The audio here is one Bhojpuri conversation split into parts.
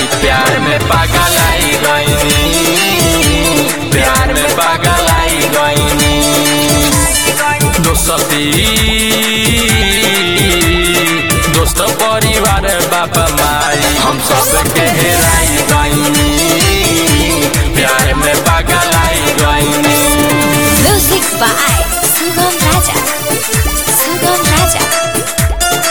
प्यार में पागल आई गईनी प्यार में पागल आई गईनी दोस्ती दोस्त परिवार बाबा माई हम सब के हेराई गईनी प्यार में पागल आई गईनी Music by Sugam Raja. Sugam Raja.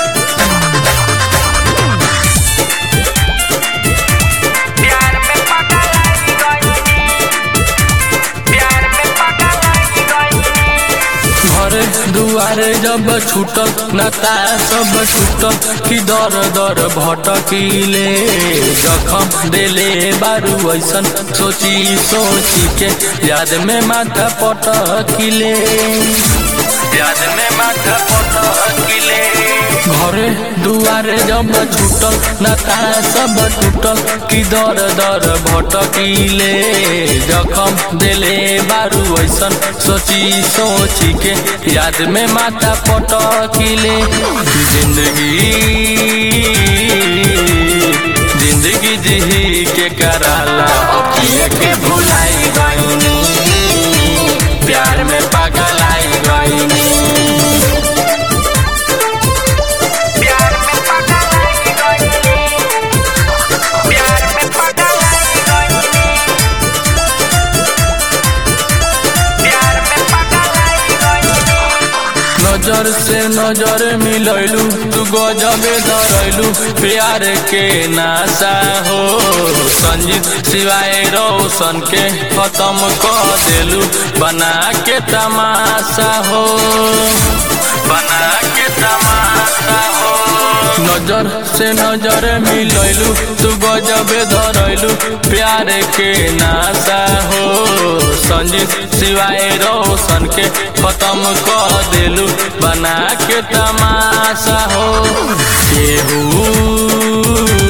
प्यार में पागल आई गईनी प्यार में पागल आई गईनी घर दुआर जब छूटल नता सब छूटल कि दर दर भटकीले जखम देले बारू ऐसन सोची सोची के याद में माथा पटकीले याद में माथा पटकीले घरे दुआरे जब छूटल नता सब टूटल कि दर दर भटकीले जखम देले बारू ऐसन सोची सोची के याद में माथा पटकीले जिंदगी जिंदगी जी के कराला अखिए के भुलाई गईनी प्यार में पागल आई गईनी प्यार में पागल आई गईनी प्यार में पागल आई गईनी प्यार में पागल आई गईनी नजर से नजर मिलैलू तू गजबे धरैलू प्यार के नासा हो संजीत सिवाय रोशन के खत्म कर देलू बना के तमाशा हो बना के तमाशा हो नजर से नजर मिलैलू तू गजबे धरैलू प्यार के नासा हो संजीत सिवाय रोशन के खत्म कर देलू बना के तमाशा हो केहू